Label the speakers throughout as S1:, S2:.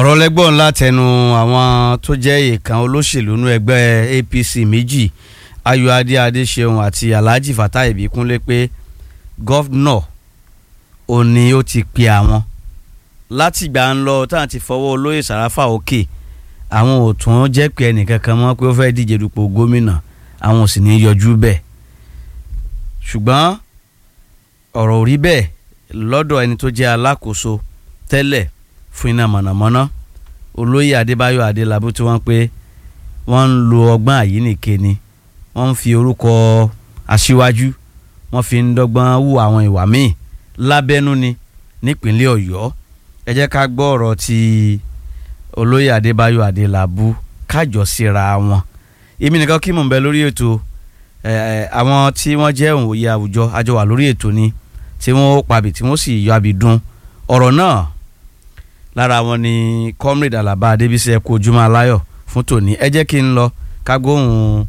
S1: ọ̀rọ̀ lẹ́gbọ̀n látẹnu àwọn tó jẹ́ ìkan olóṣèlú nú ẹgbẹ́ APC méjì Ayọ̀adé Adéṣeun àti Alhaji Fatai Ìbíkúnlé pé gọ́fúnọ̀ òní ó ti pe àwọn látìgbà ń lọ táwọn ti fọwọ́ olóyè Sàráfà òkè àwọn ò tún jẹ́ pé ẹnìkankan mọ́ pé ó fẹ́ díje dupò gómìnà àwọn ò sì ní yọjú bẹ́ẹ̀ ṣùgbọ́n ọ̀rọ̀ ò rí bẹ́ẹ̀ lọ́dọ̀ ẹni tó jẹ́ alákòóso tẹ́lẹ̀ fún iná mọ̀nàmọ́ná olóyè adébáyọ̀ adélábù tí wọ́n pé wọ́n ń lo ọgbọ́n àyíníke ni wọ́n ń fi orúkọ aṣíwájú wọ́n fi ń dọ́gbọ́n wù àwọn ìwà míì lábẹ́nú ni nípínlẹ̀ ọ̀yọ́ ẹ jẹ́ ká gbọ́ ọ̀rọ̀ ti olóyè adébáyọ̀ adélábù kájọ síra wọn èmi nìkan kí mò ń bẹ lórí ètò àwọn tí wọ́n jẹ́ òǹwòye àwùjọ àjọ wà lórí ètò ni tí wọ́n pabì tí wọ́n sì yọ abìdún ọ̀rọ̀ náà lára wọn ni comrade alaba adébísí ẹ kú ojúmọ́ aláyọ̀ fún tòní ẹ jẹ́ kí n lọ kágbóhùn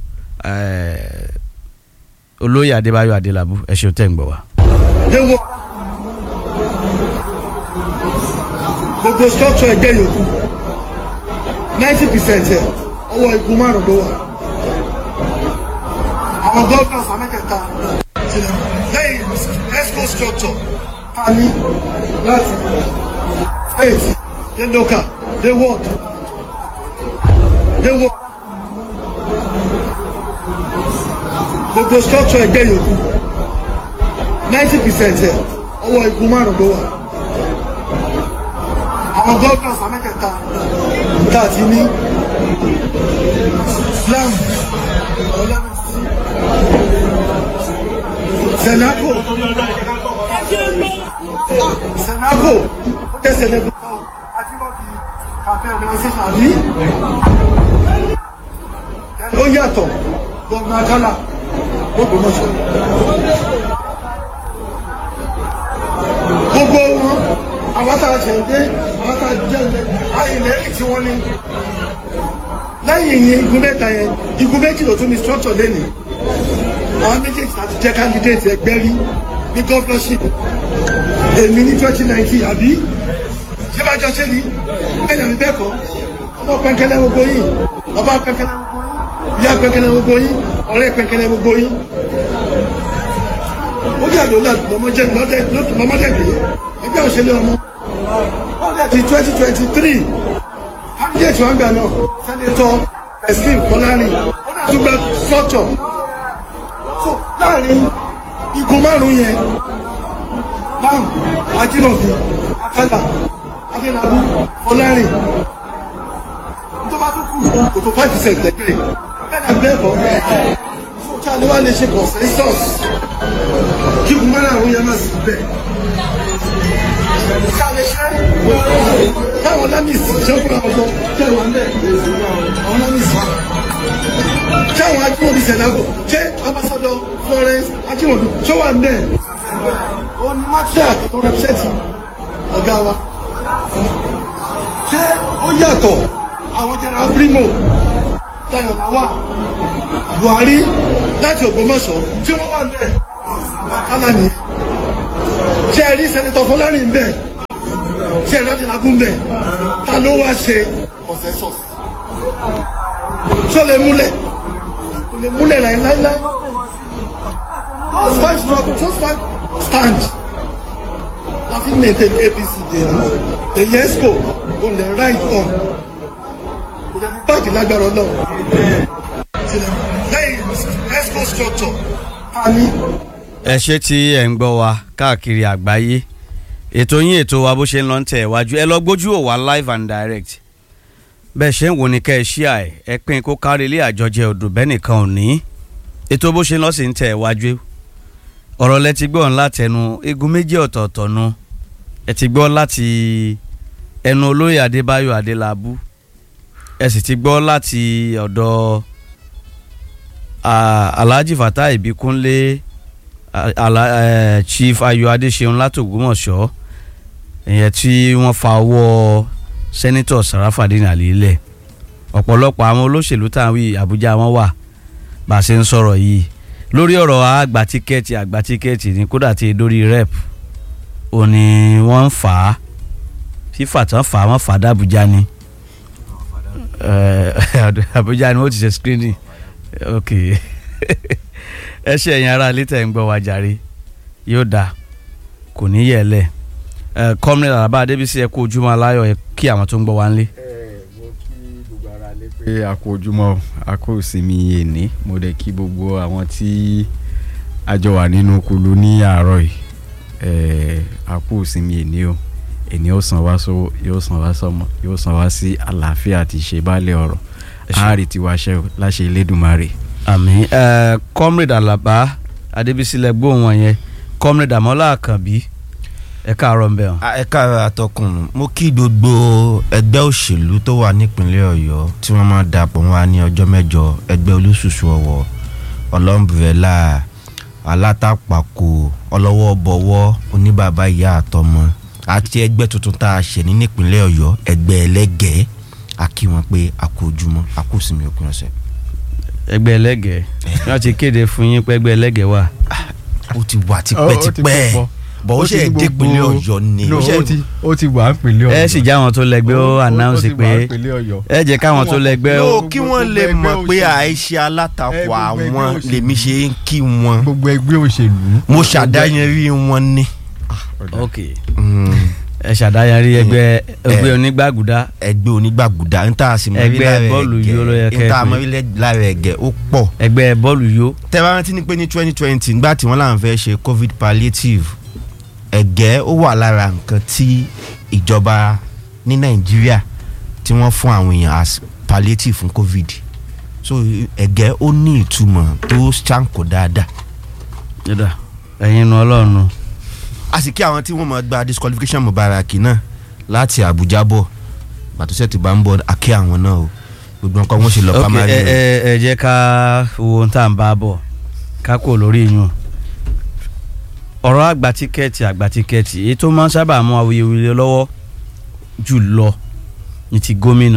S1: olóyè adébáyọ̀ adélábù ẹ ṣeun tẹ́ ń gbọ́ wa.
S2: léwọ gbogbo structure ẹgbẹ́ yòókù ninety percent ẹ ọwọ́ igun márùn ló wà àwọn governors amẹ́kẹta lẹ́yìn esco structure a ní láti state dé local dé ward dé ward gbogbo structure ẹgbẹ́ yòókù ninety percent ẹ ọwọ́ igun márùn ló wà àwọn governors amẹ́kẹta tá a ti ní Islam ọlọ́mọsí Senaco Senaco ó jẹ́ Senaco Ajímọ̀bí campaign organization àbí ó yàtọ̀ gọ́ọ̀nà Akálà gbogbo mọ́ṣọ́ gbogbo wọn àwọn tá a ṣe dé àwọn tá a jẹ́ ilẹ̀ ayẹyẹ tí wọ́n ní lẹ́yìn yẹn igun mẹ́ta yẹn igun méjì ló tún ní structure lẹ́nu àwọn méjèèjì láti jẹ́ candidate ẹgbẹ́ rí ní governorship èmi ní twenty nineteen àbí ṣé bá jọ ṣe ni bẹ́ẹ̀ ni bẹ́ẹ̀ kọ́ ọmọ pẹ́ńkẹ́lẹ́ gbogbo yìí ọba pẹ́ńkẹ́lẹ́ gbogbo yìí ìyá pẹ́ńkẹ́lẹ́ gbogbo yìí ọ̀rẹ́ pẹ́ńkẹ́lẹ́ gbogbo yìí ó yà ló lọ́mọdé lọ́mọdé gbé ẹgbẹ́ òṣèlú ọmọ ti twenty twenty three candidate wọn gbà náà sẹ́nitọ́ ẹ̀sìn kọ́lárì ó náà tún gba structure so láàrin igun márùn yẹn bam ajínàbí akálà adélábù kọ́lárì tó bá tún kù kò tó five percent lẹ́gbẹ̀ẹ́ bẹ́ẹ̀ ni bẹ́ẹ̀ kọ́ tí a lè wá lè ṣe consensus kí igun márùn yẹn má sì bẹ́ẹ̀ táwọn lámìsì ṣọ́kùnrin ọ̀gbọ́n tẹ̀wọ̀n lẹ̀ àwọn lámìsì táwọn ajímọ̀bí sẹ̀dágò ṣé ambassador Florence ajímọ̀bí ṣó wà nílẹ̀ òun ni mátíà tó rẹpṣẹ́tì ọ̀gá wa ṣé ó yàtọ̀ àwọn jẹrà primo Táyọ̀ Làwà Buhari láti Ògbómọ̀ṣọ́ tí wọ́n wà nílẹ̀ kálá ni ṣé ẹ rí sẹ́nitọ̀ Fọlárìn bẹ́ẹ̀ ṣé ẹ láti lágún bẹ́ẹ̀ ta ló wá ṣe consensus ṣó lè múlẹ̀ kò lè múlẹ̀ láíláíláí those five struggle those five stand la fi maintain APC dey run èyí esco kò lè right on kò lè ní báàgì lágbára náà lẹ́yìn esco structure ta ni
S1: ẹ ṣe tí ẹ ń gbọ́ wa káàkiri àgbáyé ètò yín ètò wa bó ṣe ń lọ ń tẹ̀ wájú ẹ lọ gbójú ò wá live and direct bẹ́ẹ̀ ṣe ń wò ní kẹ́ ẹ ṣí à ẹ ẹ pín kó kárí ilé àjọjẹ odò bẹ́ẹ̀ nìkan ò ní ètò bó ṣe ń lọ sí ń tẹ̀ wájú ọ̀rọ̀ lẹ ti gbọ́ ńlá tẹnu igun méjì ọ̀tọ̀ọ̀tọ̀ nu ẹ ti gbọ́ láti ẹnu olóyè adébáyọ̀ adélábù ẹ sì ti gbọ́ láti ọ̀dọ̀ alhaji fatai ìbíkúnlé ala uh, chief ayọ̀ adéṣeun látògbómọ̀ṣọ́ ìyẹn tí wọ́n fa ọwọ́ sẹ́nitọ̀ sarafadin alilẹ̀ ọ̀pọ̀lọpọ̀ àwọn olóṣèlú táwọn wí àbújá wọn wà bá a ṣe ń sọ̀rọ̀ yìí lórí ọ̀rọ̀ àgbà tíkẹ́ẹ̀tì àgbà tíkẹ́ẹ̀tì ní kódà tí dórí rep ò ní wọ́n ń fà á fífà tán fà wọ́n fà dàbújá ni Àbújá ni wọ́n ti ṣe screening ok ẹ ṣe ẹ̀yin ará ilé tẹ̀ ń gbọ́ wa jàre yóò dáa kò ní yẹ̀ lẹ̀ kọ́mìnrin Àlàbá Adébísí ẹ kú ojúmọ́ aláyọ̀ ẹ kí àwọn tó ń gbọ́ wa ńlé.
S3: mo kí gbogbo ara lé pé a kú ojúmọ́ a kú ìsinmi èní mo dẹ̀ kí gbogbo àwọn tí a jọ wà nínú kulu ní àárọ̀ yìí eh, a kú ìsinmi èní o èní ó san wá sówó yóò san wá sọ́mọ yóò san wá sí àlàáfíà àti ìṣèbálẹ̀ ọ̀rọ̀ àárí tiwa ṣe o láṣẹ Elédùmarè.
S1: àmín kọ́mìnrin Àlàbá Adébísí lẹ gbóhùn wọn yẹn kọ́mìnrin Àmọ́lá Àkànbí ẹ káàárọ̀ ń bẹ̀ wọn.
S4: ẹ káàárọ̀ atọ́kùn mo kí gbogbo ẹgbẹ́ òṣèlú tó wà nípínlẹ̀ ọ̀yọ́ tí wọ́n máa dapò wá ní ọjọ́ mẹ́jọ ẹgbẹ́ olúṣùṣù ọ̀wọ̀ ọlọ́mbrẹ́là alátakpàkò ọlọ́wọ́ bọ̀wọ́ oníbàbá ìyá àtọmọ àti ẹgbẹ́ tuntun tá a ṣẹ̀ ní nípínlẹ̀ ọ̀yọ́ ẹgbẹ́ ẹlẹ́gẹ̀ẹ́ a kí wọn pé a kú ojúmọ́ a kú sinmi òpin ọ̀sẹ̀.
S1: ẹgbẹ́ ẹlẹ́gẹ̀ẹ́ wọ́n ti kéde fún yín pé ẹgbẹ́ ẹlẹ́gẹ̀ẹ́ wà.
S4: ó ti wà tipẹ́tipẹ́ bọ̀ ó ṣe dé ìpínlẹ̀ ọ̀yọ́ ni.
S3: no ó ti ó ti wà nípínlẹ̀ ọ̀yọ́
S1: ẹ sì já àwọn tó lẹ́gbẹ́ ó announce pé ẹ jẹ́ káwọn tó lẹ́gbẹ́ ó.
S4: no kí wọ́n lè mọ̀ pé àìṣe alátakò àwọn lèmi ṣe ń kí wọn.
S3: gbogbo ẹgbẹ́ òṣèlú.
S4: mo ṣàdáyanrí wọn ni.
S1: ok ẹ ṣàdáyanrí ẹgbẹ́ ẹgbẹ́ onígbàgùdá.
S4: ẹgbẹ́ onígbàgùdá n ta sì mọ̀
S1: ẹgbẹ́ bọ́ọ̀lù yó ló yẹ kẹ́ ẹ
S4: n ta mọ̀ lára ẹ̀gẹ́ ó pọ̀.
S1: ẹgbẹ́ bọ́ọ̀lù yó.
S4: tẹ́wọ́n rántí ni pé ní twenty twenty nígbà tí wọ́n láwọn fẹ́ ṣe covid palliative ẹ̀gẹ́ ó wà lára nǹkan tí ìjọba ní nàìjíríà tí wọ́n fún àwọn èèyàn as palliative fún covid so ẹ̀gẹ́ ó ní ìtumọ̀ tó ṣàǹkó dáadáa.
S1: yọ̀dà ẹ̀yin nu ọlọ́run.
S4: a sì kí àwọn tí wọ́n máa gba disqualification Mubaraki náà láti Àbújá bọ̀ bàtúnṣe ti bá ń bọ̀ àkí àwọn náà o gbogbo nǹkan wọn ṣe lọ
S1: ok
S4: pamari
S1: ẹ ẹ ẹ jẹ́ ká wo ohun tá à ń bá bọ̀ ká kò lórí yún ọ̀rọ̀ àgbà tíkẹ́ẹ̀tì àgbà tíkẹ́ẹ̀tì èyí tó máa ń sábà mú awuyewuye lọ́wọ́ jù lọ ní ti gómìnà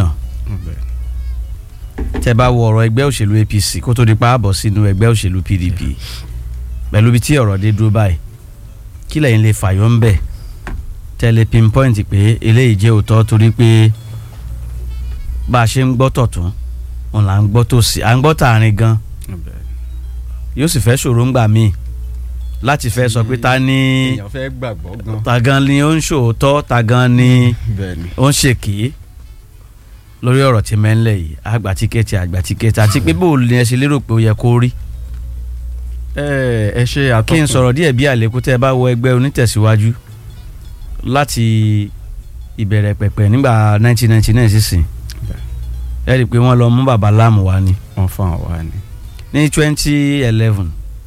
S1: tẹ́ bá wo ọ̀rọ̀ ẹgbẹ́ òṣèlú APC kó tó di pa àbọ̀ sínú ẹgbẹ́ òṣèlú PDP pẹ̀lú ibi tí ọ̀rọ̀ dé dúró báyìí kí lẹ́yìn lè fàyọ́ ń bẹ̀ tẹ́lẹ̀ pinpoint pé eléyìí jẹ́ òótọ́ torí pé bá a ṣe ń gbọ́ tọ̀tún òun là ń gbọ́ tòsì à ń gbọ́ tààrin gan yóò sì fẹ́ ṣòro ńgbà míì láti fẹ́ sọ pé ta ni
S3: èèyàn fẹ́ gbàgbọ́ gan.
S1: ta gan ni ó ń ṣòótọ́ ta gan ni
S3: bẹ́ẹ̀ni.
S1: ó ń ṣèké lórí ọ̀rọ̀ tí mẹ́ńlẹ̀ yìí àgbà tíkẹ́ẹ̀tì àgbà tíkẹ́ẹ̀tì àti pé bó ni ẹ ṣe lérò pé ó yẹ kó rí
S3: ẹ ẹ ṣe àtọkùn.
S1: kí n sọ̀rọ̀ díẹ̀ bí àlékún tẹ́ ẹ bá wọ ẹgbẹ́ onítẹ̀síwájú láti ìbẹ̀rẹ̀ pẹ̀pẹ̀ nígbà 1999 sísìn ẹ rí i pé wọ́n lọ mú bàbá láàmú wá ni
S3: wọ́n fún àwa ni.
S1: ní 2011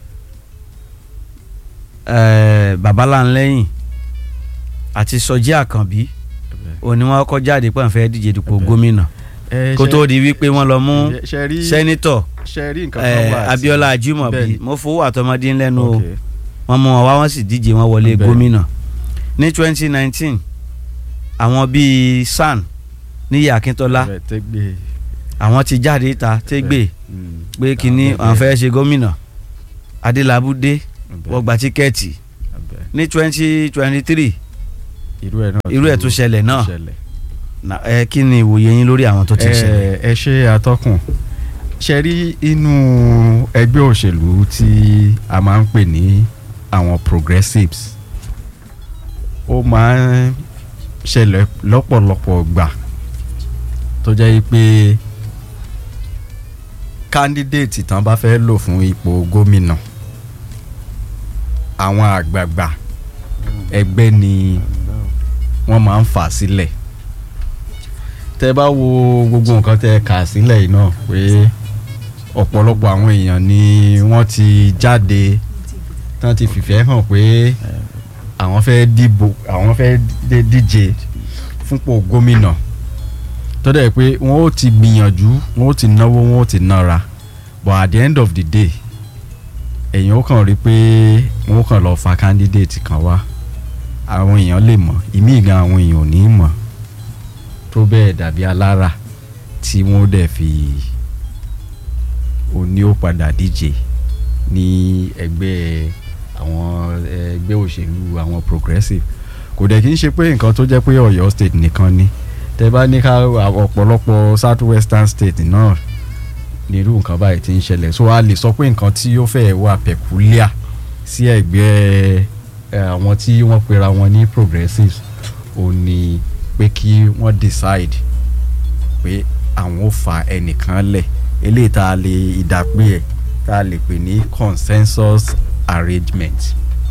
S1: eh, bàbá láńlẹ́yìn àti sọjí àkànbí òní wọn kọ́ jáde pé wọ́n fẹ́ díje dupò
S3: Ẹbẹ̀.
S1: gómìnà
S3: ẹ
S1: kó tó di wípé wọ́n lọ mú
S3: ṣe rí
S1: sẹ́nitọ̀
S3: ṣe rí nǹkan
S1: eh,
S3: kan wà. tí-
S1: Abíọ́lá Ajímọ̀bí
S3: Bẹ́ẹ̀ni.
S1: mo fowó àtọmọdé ńlẹ́nu o
S3: Ok.
S1: wọ́n mú wọn wá wọ́n sì díje wọ́n wọlé
S3: Bẹ́ẹ̀ni.
S1: gómìnà ní 2019 àwọn bíi SAN níyà Akíntọ́lá
S3: Bẹ́ẹ̀, tẹ́gbẹ́.
S1: àwọn ti jáde ìta tẹ́gbẹ́
S3: Mm.
S1: pé kínní
S3: Àwọn
S1: àwọn fẹ́ ṣe gómìnà Adélabú dé
S3: Bẹ́ẹ̀,
S1: wọ́n gba tíkẹ́ẹ̀tì
S3: bẹ́ẹ̀.
S1: ní 2023
S3: irú ẹ̀ náà
S1: irú ẹ̀ tún ṣẹlẹ̀ náà
S3: ṣẹlẹ̀.
S1: Na- ẹ kí ni ìwòye yín lórí àwọn tó ti ṣẹlẹ̀.
S3: ẹ ẹ ṣe àtọkùn ṣe rí inú ẹgbẹ́ òṣèlú tí a máa ń pè ní àwọn progressives ó máa ń ṣẹlẹ̀ lọ́pọ̀lọpọ̀ gbà tó jẹ́ pé candidate tán bá fẹ́ lò fún ipò gómìnà àwọn àgbààgbà ẹgbẹ́ ni wọ́n máa ń fà sílẹ̀ tẹ bá wo gbogbo nǹkan tẹ kà sílẹ̀ yìí náà pé ọ̀pọ̀lọpọ̀ àwọn èèyàn ni wọ́n ti jáde tán ti fìfẹ́ hàn pé àwọn fẹ́ dìbò àwọn fẹ́ dé- díje fúnpò gómìnà tó dẹ̀ pé wọ́n ó ti gbìyànjú wọ́n ó ti náwó wọ́n ó ti nára but at the end of the day èèyàn ó kàn rí pé wọ́n ó kàn lọ fa candidate kan wá àwọn èèyàn lè mọ̀ ìmíì gan àwọn èèyàn ò ní mọ̀ tó bẹ́ẹ̀ dàbí alára tí wọ́n dẹ̀ fi oní ó padà díje ní ẹgbẹ́ àwọn ẹgbẹ́ òṣèlú àwọn progressive kò dẹ̀ kí n ṣe pé nǹkan tó jẹ́ pé Ọ̀yọ́ state nìkan ni tẹ bá ní ká ọ̀pọ̀lọpọ̀ south western state náà nírú nǹkan báyìí ti ń ṣẹlẹ̀ so a lè sọ pé nǹkan tí ó fẹ́ wà peculiar sí ẹgbẹ́ ẹ, àwọn tí wọ́n pera wọn ní progressives ò ní pé kí wọ́n decide pé àwọn ò fa ẹnìkan lẹ̀ eléyìí tá a lè ìdàpé ẹ̀ tá a lè pè ní consensus arrangement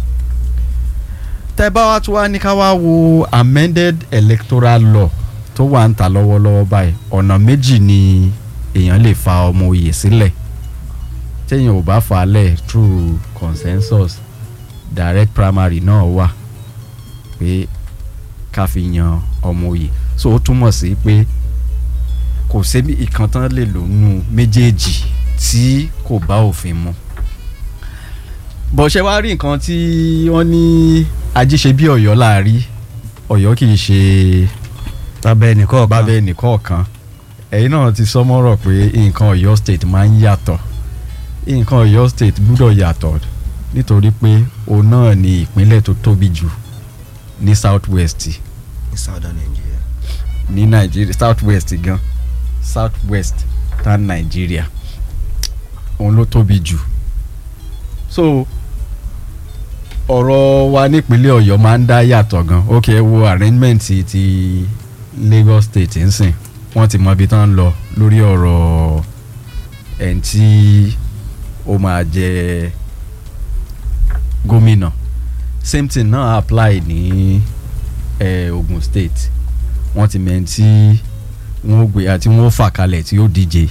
S3: tẹ́ bá wá tún wá ní ká wá wo amended electoral law tó wà ń ta lọ́wọ́lọ́wọ́ báyìí ọ̀nà méjì ni èèyàn lè fa ọmọ oyè sílẹ̀ téèyàn ò bá fà á lẹ̀ through consensus direct primary náà wà pé ká fi yan ọmọ oyè so ó túmọ̀ sí pé kò sébi ìkan tán lè lò nù méjèèjì tí kò bá òfin mu bọ̀ṣẹ́ wá rí nǹkan tí wọ́n ní ajíṣe bí ọ̀yọ́ láàrí ọ̀yọ́ kì í ṣe
S1: lábẹ́ ẹnìkan ọ̀kan
S3: bábẹ́ nìkọ̀ọ̀kan ẹ̀yin náà ti sọmọ́rọ̀ pé nǹkan ọ̀yọ́ state máa ń yàtọ̀ nǹkan ọ̀yọ́ state gbúdọ̀ yàtọ̀ nítorí pé òun náà ni ìpínlẹ̀ tó tóbi jù ní south west
S4: ní southern nigeria.
S3: ní nàìjíríà south west gan south west tán nàìjíríà òun ló tóbi jù so ọ̀rọ̀ wa nípínlẹ̀ ọ̀yọ́ máa ń dá yàtọ̀ gan ok ẹ wo arrangement ti- ti lagos state ń sìn wọ́n ti mọ ibi tán ń lọ lórí ọ̀rọ̀ ẹni tí ó máa jẹ gómìnà same thing náà apply ní eh, ogun state wọ́n ti mẹ́ni tí wọ́n gbé àti wọ́n fà kalẹ̀ tí ó díje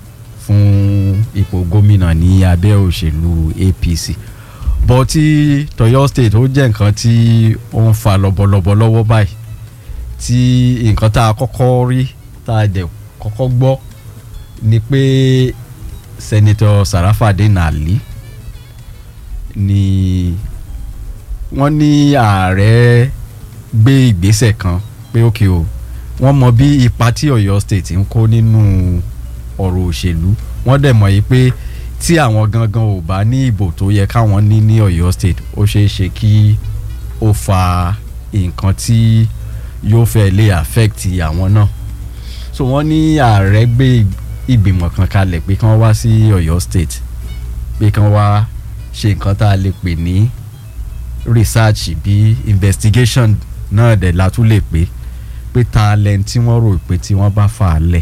S3: fún ipò gómìnà ní abẹ́ òṣèlú apc bọ́ tí tọ̀yọ́ state ó jẹ́ nǹkan tí ó ń fa lọ́bọ̀lọ́bọ̀ lọ́wọ́ báyìí tí nǹkan tá a kọ́kọ́ rí tá a dẹ̀ kọ́kọ́ gbọ́ ni pé sẹ́nitọ́ sarafadé nàlí ni wọ́n ní ààrẹ gbé ìgbésẹ̀ kan pé ókè o wọ́n mọ bí ipa tí ọ̀yọ́ state ń kó nínú ọ̀rọ̀ òṣèlú wọ́n dẹ̀ mọ̀ yìí pé tí àwọn gangan ò bá ní ìbò tó yẹ káwọn ní ní ọ̀yọ́ state ó ṣeé ṣe kí ó fa nǹkan tí yóò fẹ́ lè affect àwọn náà so wọ́n ní ààrẹ gbé ìgbìmọ̀ kan kalẹ̀ pé kí wọ́n wá sí ọ̀yọ́ state pé kí wọ́n wá ṣe nǹkan tá a lè pè ní research bí investigation náà dẹ̀ la tún lè pè pé ta lẹ́ni tí wọ́n rò pé tí wọ́n bá fà á lẹ̀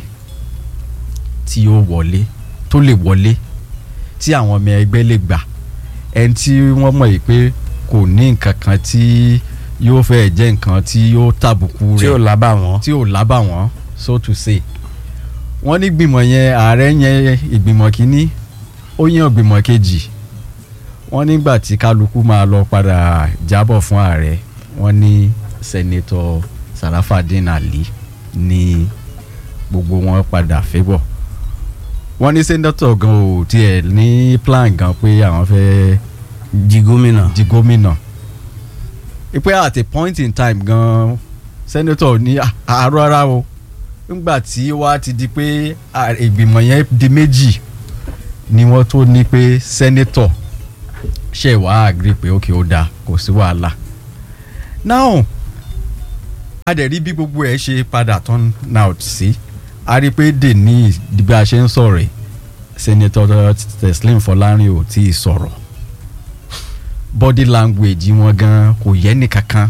S3: tí ó wọlé tó lè wọlé tí àwọn ọmọ ẹgbẹ́ lè gbà ẹni tí wọ́n mọ̀ yìí pé kò ní nǹkan kan tí yóò fẹ́ jẹ́ nǹkan tí yóò tàbùkù
S1: tí ò
S3: rẹ̀
S1: lábà wọn.
S3: tí ò lábà wọ́n so to say wọ́n ní gbìmọ̀ yẹn ààrẹ yẹn ìgbìmọ̀ kínní ó yàn ìgbìmọ̀ kejì wọ́n nígbà tí kálukú máa lọ padà jábọ̀ fún ààrẹ wọ́n ní sẹ́nitọ́ sarafadin ali ní gbogbo wọn padà fébọ̀ wọ́n ní sẹ́nitọ́ gan ò tiẹ̀ ní plan gan pé àwọn fẹ́
S1: di gómìnà.
S3: di gómìnà pé at a point in time gan sẹ́nitọ́ ní "Ah, àárọ̀ ara o nígbà tí wàá ti di pé ah, ìgbìmọ̀ yẹn di méjì ni wọ́n tó ní pé sẹ́nitọ̀ ṣe wàá agree pé ok ó dáa kò sí wàhálà now a dẹ̀ rí bí gbogbo ẹ̀ ṣe padà turn out sí a rí pé dè ní bí a ṣe ń sọ̀rọ̀ ẹ̀ sẹ́nitọ̀ Teslim Fọlárin ò tí ì sọ̀rọ̀ body language wọn gan kò yẹ ní kankan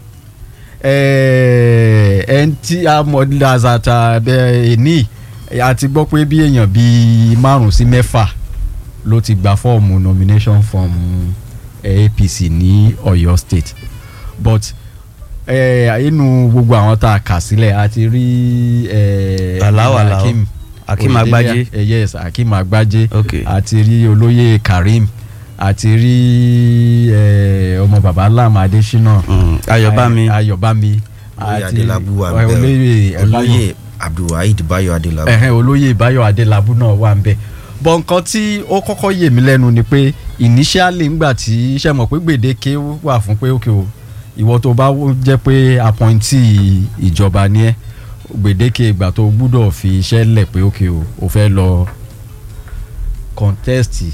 S3: ẹn tí a mọ̀ lazata ẹni a ti gbọ́ pé bí èèyàn bíi márùn sí mẹ́fà ló ti gba fọ́ọ̀mù nomination from eh, APC ní Ọ̀yọ́ state but eh, inú gbogbo àwọn tá a kà sílẹ̀ a ti rí eh,
S1: Alao, Alao.
S3: Hakeem
S1: Hakeem
S3: Oyedele-
S1: Agbaje.
S3: eh, yes Hakeem Agbaje
S1: ok
S3: àti rí olóyè Karim àti rí eh, ọmọ baba Lam Adésínà
S1: Mm, Ayọ̀bámi.
S3: Ay- Ayọ̀bámi
S4: olóyè
S3: àti
S4: adélábù wà
S3: eh,
S4: ń
S3: olóyè
S4: bẹ olóyè abdulwaheed bayo adélábù.
S3: ẹ̀hẹ́n olóyè Báyọ̀ Adélábù náà wà ń bẹ̀ bọ̀ nǹkan tí ó kọ́kọ́ yè mí lẹ́nu ni pé initially ńgbà tí iṣẹ́ mọ̀ pé gbèdéke wà fún pé òkè o ìwọ tó bá wó- jẹ́ pé appointee ìjọba ni ẹ́ gbèdéke ìgbà tó gbúdọ̀ fi iṣẹ́ lẹ̀ pé òkè o ò fẹ́ lọ contest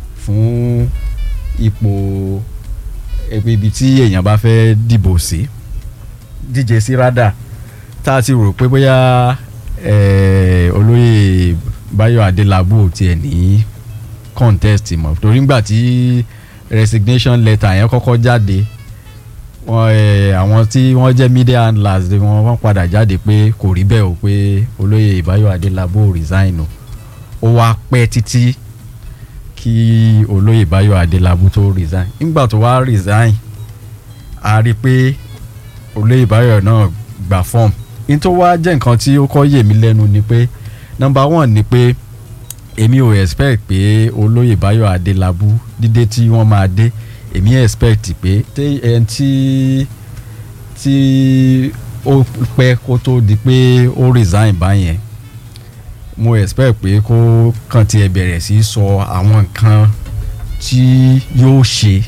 S3: fún ipò ibi tí èèyàn bá fẹ́ dìbò sí díje sí rádà tá a ti rò pé bóyá eh, olóyè Báyọ̀ Adélábù ò tiẹ̀ ní contest mọ́ torí ngbà tí resignation letter yẹn kọ́kọ́ jáde wọ́n eh, àwọn tí wọ́n jẹ́ media handlers ni wọ́n wọ́n padà jáde pé kò rí bẹ́ẹ̀ o pé olóyè Báyọ̀ Adélábù ò resign o ó wá pẹ́ títí kí olóyè Báyọ̀ Adélábù tó resign nígbà tó wá resign a rí i pé olóyè Báyọ̀ náà gba form n tó wá jẹ́ nǹkan tí ó kọ́ yè mí lẹ́nu ni pé number one ni pé èmi ò expect pé olóyè Báyọ̀ Adélábù dídé tí wọ́n máa dé èmi expect pé tí ẹni tí tí ó pẹ́ kó tó di pé ó resign báyẹn mo expect pé kó kàn tiẹ̀ bẹ̀rẹ̀ sí í sọ àwọn nǹkan tí yóò ṣe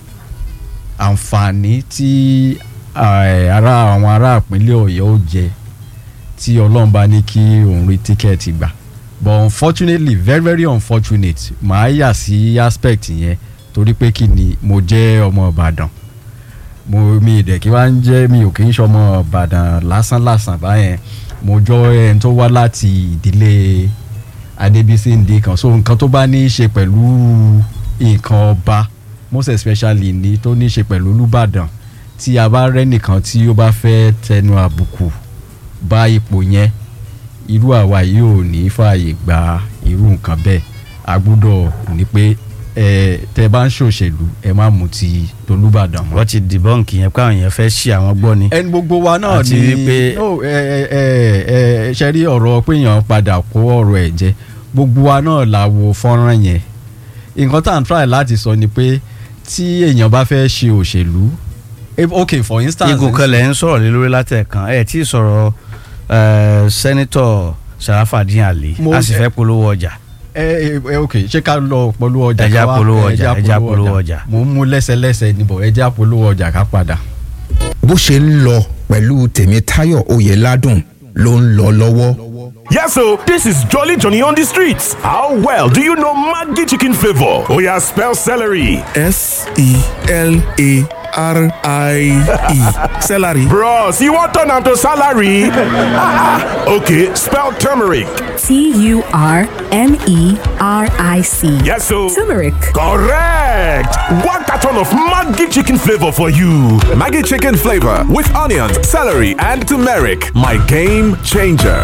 S3: àǹfààní tí eh, ará àwọn ará ìpínlẹ̀ Ọ̀yọ́ ó jẹ tí Ọlọ́run bá ní kí òun rí tíkẹ́ẹ̀tì gbà but unfortunately very very unfortunate màá yà sí aspect yẹn torí pé kí ni mo jẹ́ ọmọ Ìbàdàn mo mi ìdẹ̀ kí wá ń jẹ́ mi ò kì í ṣọmọ Ìbàdàn lásán lásán báyẹn mo jọ ẹni tó wá láti ìdílé Adébísí Ndékan so nǹkan tó bá ní í ṣe pẹ̀lú nǹkan ọba most especially ní tó ní í ṣe pẹ̀lú Olúbàdàn tí a bá rẹ́nìkan tí ó bá fẹ́ tẹnu àbùkù bá ipò yẹn irú àwa yìí ò ní fààyè gba irú nǹkan bẹ́ẹ̀ a gbọ́dọ̀ ní pé ẹ tẹ bá ń ṣòṣèlú ẹ má mú ti tolúbàdàn mọ́.
S1: wọ́n ti dìbọ́ǹkì yẹn pé àwọn èèyàn fẹ́ ṣí àwọn gbọ́ ni.
S3: ẹni gbogbo wa náà
S1: Àti
S3: ni
S1: wípé-
S3: no, ẹ ẹ ẹ ẹ ṣe rí ọ̀rọ̀ pé èèyàn padà kó ọ̀rọ̀ ẹ̀ jẹ gbogbo wa náà la wo fọ́nrán yẹn nǹkan tá à ń try láti sọ ni pé tí èèyàn bá fẹ́ ṣe òṣèlú eh, ok for instance
S1: igun kan lẹ̀ ń sọ̀rọ̀ lé lórí látẹ̀kan ẹ̀ tí ì sọ̀rọ̀ eh, sẹ́nitọ̀ Sharafadin Ali
S3: Mo-
S1: a sì fẹ́ polówó ọjà.
S3: ẹ ẹ ok ṣé ká lọ polówó ọjà
S1: Ẹja
S3: ká wá-
S1: polówó ọjà,
S3: ẹja
S1: ẹja polówó ọjà.
S3: mo ń mú lẹ́sẹlẹ́sẹ níbọ̀ ẹja polówó ọjà ká padà.
S5: bó ṣe ń lọ pẹ̀lú tèmítáyọ̀ oyèládùn ló ń lọ lọ́wọ́.
S6: Yes, so this is Jolly Johnny on the streets. How well do you know Maggi chicken flavor? Oh yeah, spell celery.
S2: S E L A R I E. Celery.
S6: Bros, you want turn am to salary? okay, spell turmeric.
S7: T U R M E R I C.
S6: Yes, so
S7: Turmeric.
S6: correct. One carton of Maggi chicken flavor for you.
S8: Maggie chicken flavor with onions, celery, and turmeric. My game changer.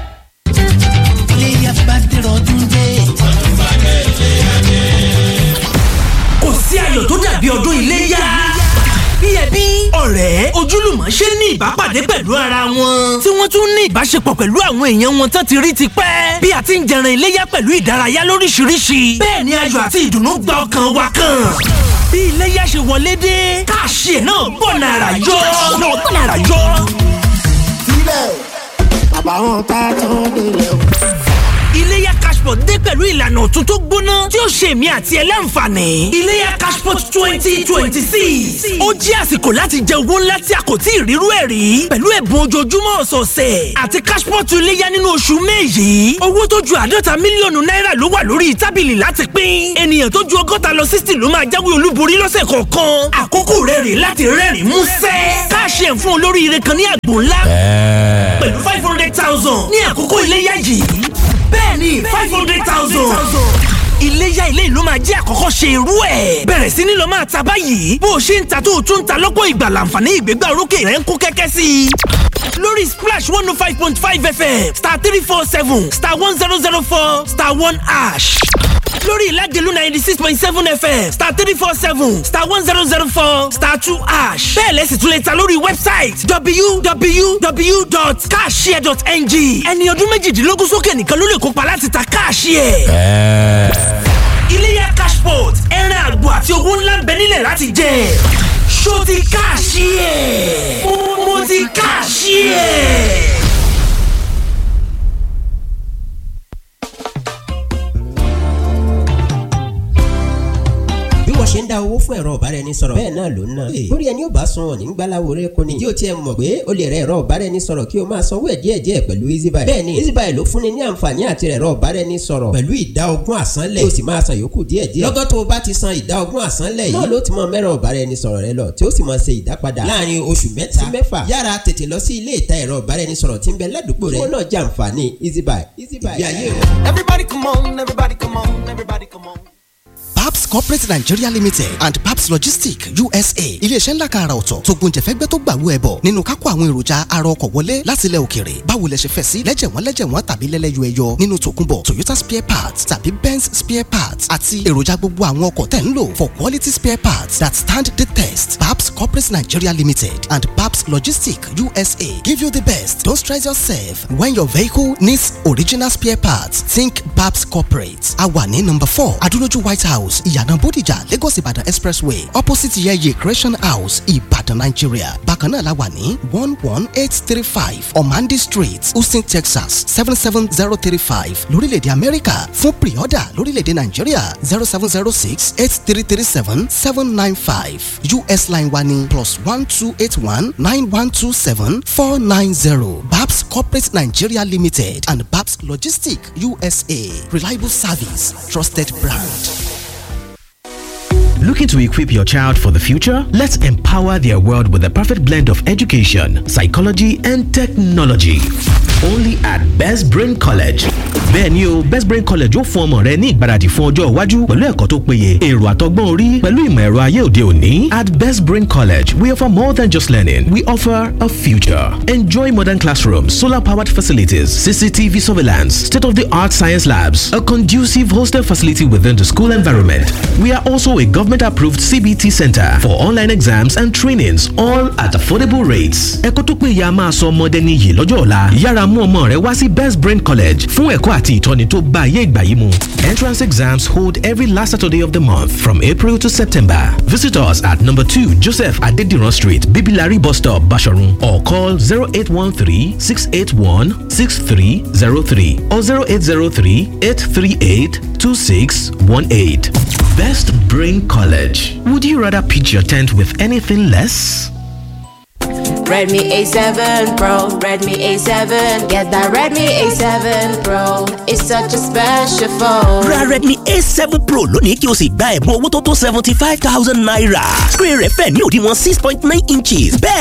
S9: iléyà bá dẹ̀rọ̀ ọdún dé. kò sí ayọ̀ tó dàbí ọdún iléyà. bí ẹbí ọ̀rẹ́ ojúlùmọ̀ ṣe ní ìbápàdé pẹ̀lú ara wọn. tí wọ́n tún ní ìbáṣepọ̀ pẹ̀lú àwọn èèyàn wọn tán ti rí ti pẹ́. bí a ti ń jẹran iléyà pẹ̀lú ìdárayá lóríṣiríṣi. bẹ́ẹ̀ ni ayọ̀ àti ìdùnnú gba ọkàn wa kan. bí iléyà ṣe wọlé dé káàṣì ẹ̀ náà bọ̀ nàrà yọ. náà bọ̀ nàrà yọ. iléyà cashport dé pẹ̀lú ìlànà ọ̀tun tó gbóná tí ó ṣe èmi àti ẹ láǹfààní. iléyà cashport twenty twenty six ó jẹ́ àsìkò láti jẹ owó ńlá tí a kò tí ì rírú ẹ̀ rí pẹ̀lú ẹ̀bùn ojoojúmọ́ ọ̀sọ̀ọ̀sẹ̀ àti cashport iléyà nínú oṣù May yìí owó tó ju àádọ́ta mílíọ̀nù náírà ló wà lórí tábìlì láti pín ènìyàn tó ju ọgọ́ta lọ sixty ló máa jáwé olúborí lọ́sẹ̀ kọ̀ọ̀kan àkókò rẹ̀ rè láti rẹ́rìn músẹ́ káàṣì ẹ̀ fún olóríire kan ní àgbò ńlá pẹ̀lú five hundred thousand ní àkókò iléyà yìí bẹ́ẹ̀ni five hundred thousand. iléyà ilé ìlú máa jẹ́ àkọ́kọ́ ṣe irú ẹ̀. bẹ̀rẹ̀ sí ni lọ máa ta báyìí bó o ṣe ń ta tó o tún ń ta lọ́pọ̀ ìgbà láǹfààní ìgbégbá orókè rẹ̀ ń kó kẹ́kẹ́ sí i. lórí splash one oh five point five fm star three four seven star one zero zero four star one ash lórí ìlàjẹ̀lú ninety six point seven fm star three four seven star one zero zero four star two ash bẹ́ẹ̀ lẹ́sìn tún lè ta lórí wẹ́bsáìtì www.cashshare.ng ẹni ọdún méjìdínlógún sókè nìkan ló lè kópa láti ta káàṣìẹ̀. iléyà cashport ẹran àgbò àti owó ńlá ń bẹ nílẹ̀ láti jẹ ṣó ti káàṣìẹ̀ mo ti káàṣìẹ̀.
S10: bí wọ́n ṣe ń da owó fún ẹ̀rọ ẹ̀rọ ọ̀báraẹnisọ̀rọ̀ bẹ́ẹ̀ náà ló ń ná. lórí ẹni ò bá sun ọ̀ ní gbàláwo rẹ kò ní. ìdí ò tiẹ̀ mọ̀ pé o lè rẹ ẹ̀rọ ọ̀báraẹnisọ̀rọ̀ kí o máa sanwó ẹ̀ díẹ̀díẹ̀ pẹ̀lú easybuy. bẹ́ẹ̀ni easybuy ló fúnni ní àǹfààní àti ẹ̀rọ ọ̀báraẹnisọ̀rọ̀ pẹ̀lú ìdá ogún àsánlẹ̀ o sì máa san yòókù díẹ̀díẹ̀. lọ́gọ́ tó o bá ti san ìdá ogún àsánlẹ̀ yìí náà ló ti mọ mẹ́rọ ọ̀báraẹnisọ̀rọ̀ rẹ lọ tí ó sì máa ṣe ìdápadà láàrin oṣù mẹ́ta sí mẹ́fà. yára tètè lọ sí ilé ìta ẹ̀rọ ọ̀báraẹnisọ̀rọ̀ tí ń bẹ ládùúgbò rẹ. kí wọ́n náà jẹ àǹfààní easybuy. easybuy ìgbé ayé rẹ.
S11: Everybody come on, everybody come on, everybody come on.
S12: Paps Corporate Nigeria Limited and Paps Logistics USA iléeṣẹ́ ńlá kan àrà ọ̀tọ̀ tó gbóúnjẹfẹ́gbẹ́ tó gbàwó ẹbọ nínú kákó àwọn èròjà ara ọkọ̀ wọlé láti ilẹ̀ òkèrè báwo lẹ ṣe fẹ́ sí lẹ́jẹ̀wọ́n lẹ́jẹ̀wọ́n tàbí lẹ́lẹ́yọ ẹyọ nínú tòkunbọ̀ Toyota spare parts tàbí Benz spare parts àti èròjà gbogbo àwọn ọkọ̀ tẹ̀ ń lò for quality spare parts that stand the test Paps Corporate Nigeria Limited and Paps Logistics USA give you the best don't stress yourself when your vehicle needs original spare parts think Paps Corporate a wà ní number four Adúlójú White House ìyànà Bódìjà Lagos Ìbàdàn expressway opposite yeye Creation House Ìbàdàn Nigeria bákan náà la wà ní one one eight three five Omandi Street Houston Texas seven seven zero three five lórílẹ̀‐èdè Amẹ́ríkà fún pre-order lórílẹ̀‐èdè Nàìjíríà zero seven zero six eight three three seven seven nine five US line wa ní plus one two eight one nine one two seven four nine zero Babs Corporate Nigeria Limited and Babs Logistics USA reliable service trusted brand.
S13: Looking to equip your child for the future? Let's empower their world with the perfect blend of education, psychology, and technology. Only at Best Brain College. Bẹ́ẹ̀ni o, Best Brain College ó fún ọmọ rẹ ní ìgbáradì fún ọjọ́ iwájú pẹ̀lú ẹ̀kọ́ tó péye, èrò àtọgbọ́n orí pẹ̀lú ìmọ̀ ẹ̀rọ ayé òde òní. At Best Brain College, we offer more than just learning. We offer a future. Enjoy modern classrooms, solar-powered facilities, CCTV surveillance, state-of-the-art science labs, a conducive hostel facility within the school environment. We are also a government-approved CBT center for online exams and trainings, all at affordable rates. Ẹ̀kọ́ tó péye a máa sọ ọmọdé níyì lọ́jọ́ ọ̀la. Yára mú ọmọ rẹ wá sí Best Brain College fún ẹ̀kọ́ àti ìtọ́ni tó bá ayé ìgbà yìí mu. Entrance exams hold every last Saturday of the month from April to September. Visit us at number two Joseph Adediran Street, Bibilari Bus Stop, Bashorun, or call 0813 681 6303 or 0803 838 2618. Best Brain College. Would you rather pitch your tent with anything less?
S14: Redmi A7 Pro, Redmi A7, get that Redmi A7 Pro. It's such a special phone.
S9: ra redmi a7 pro lónìí kí o sì gba ẹ̀bùn owó tó tó seventy five thousand naira. screen rẹ̀ fẹ̀ ní òdiwọ̀n six point nine inches bẹ́ẹ̀